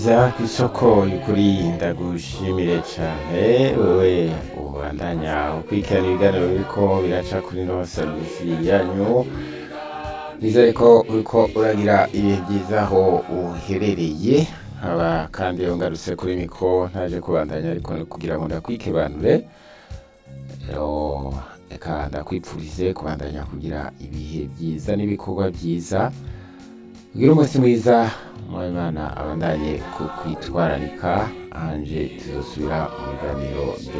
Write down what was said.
za kw'isoko y'ukuri ndagushimire cane wewe ubandanya ukurikirana ibiganiro biriko biraca kuri ino serivisi yanyu nizere ko uriko uragira ibihe vyiza aho uherereye nkaba kandi rero ngarutse kuri mikro ntaje kubandanya ariko ni kugira ngo ndakwikebanure rero reka ndakwipfurize kubandanya kugira ibihe vyiza n'ibikorwa vyiza kugira umunsi mwiza Imana abandanye kukwitwararika anje tuzosubira mu biganiro byo